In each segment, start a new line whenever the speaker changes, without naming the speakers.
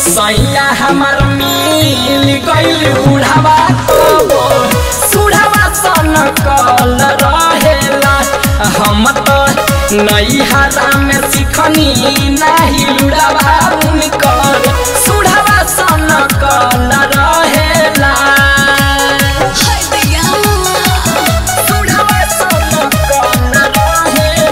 सैया हमर मिल गइल बुढ़ावा कबो सुढ़ावा सन कल रहेला हम तो नैहरा में सिखनी नाही लुड़ावा उनकर सुढ़ावा सन कल रहेला सुढ़ावा सन कल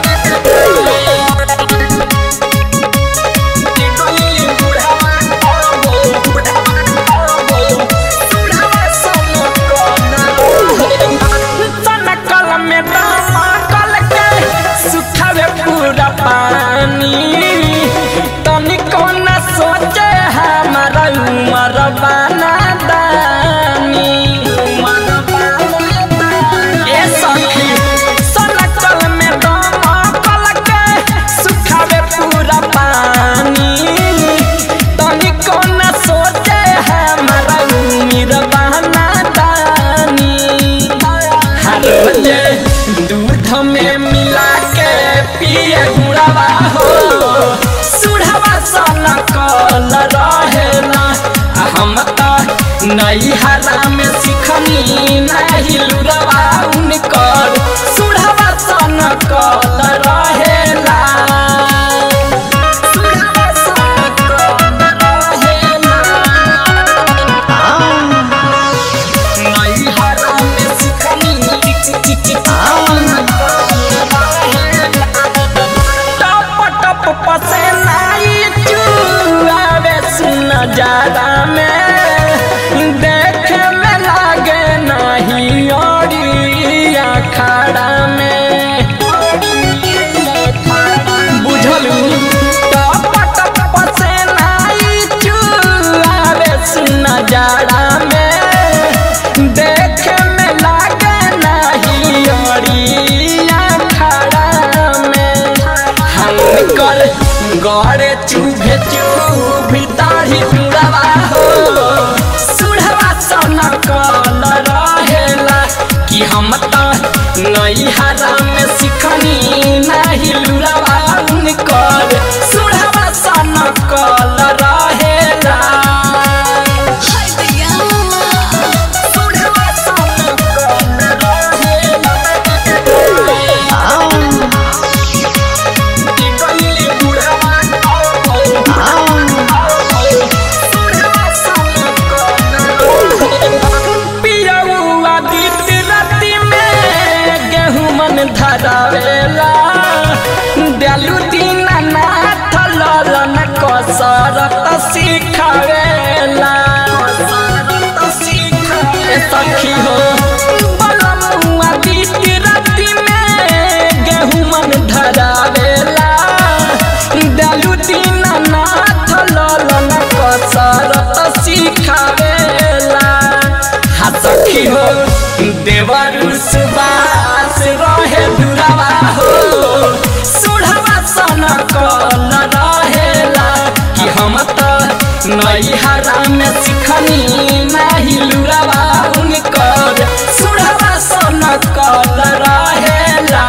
पूरा पानी तनिको न सोचे हमारा उमर बाना दानी ए सखी सनकल में दमकल के सुखावे पूरा पानी तनिको न सोचे हमारा उमर बाना दानी हर बजे दूध में मिला के पिए गुड़ावा हो सुढ़ावा सन कल रहेला आ हम तो नैहरा में सिखनी नहीं लुरवा उनकर सुढ़ावा सन कल रहेला सुढ़ावा सन कल रहेला नैहरा में सिखनी टप टप पसेनाई चुआवे सुन जाड़ा में देखे में लागे नहीं ओरिया खड़ा में बुझलू टप टप पसेनाई चुआवे सुन जाड़ा में देखे में लागे नहीं ओरिया खड़ा में हम कल गड़े चुभे चुभी दाढ़ी पिड़वा हो सुढ़वा सन कल रहेला कि हम तो नैहरा में सिखनी नहीं लुरवा उनकर सुढ़वा सन कल रहेला सुढ़वा सन कल पियौआ गीत राति में गेहूं मन धरावेला देलू दिन नाथ ललन कसरत सिखावेला ए सखी हो बलमुआ गीत राति में गेहूं मन धरावेला देलू दिन नाथ ललन कसरत सिखावेला हा सखी हो देवर सुबास रहे दुरावा हो सुढ़वा सन कल रहेला कि हम तो नैहरा में सिखनी नहीं लुरावा उनकर सुढ़वा सन कल रहेला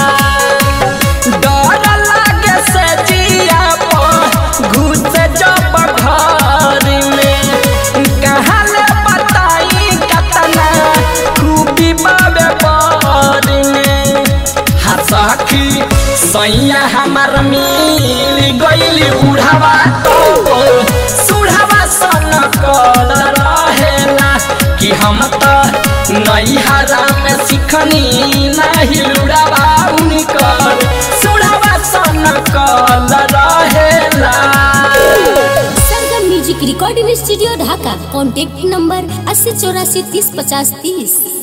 डर लागे से जिया पर घुस जब घर में कहाँ ले बताई कतना खूबी बाबे पर में हसखी सैया हमार मिल गइल बुढ़ावा तो सुढ़ावा सन कल रहेला कि हम तो नैहरा में सिखनी नहीं लुड़ावा उनकर सुढ़ावा सन कल रहेला
Sargam music recording studio Dhaka contact number अस्सी चौरासी तीस पचास तीस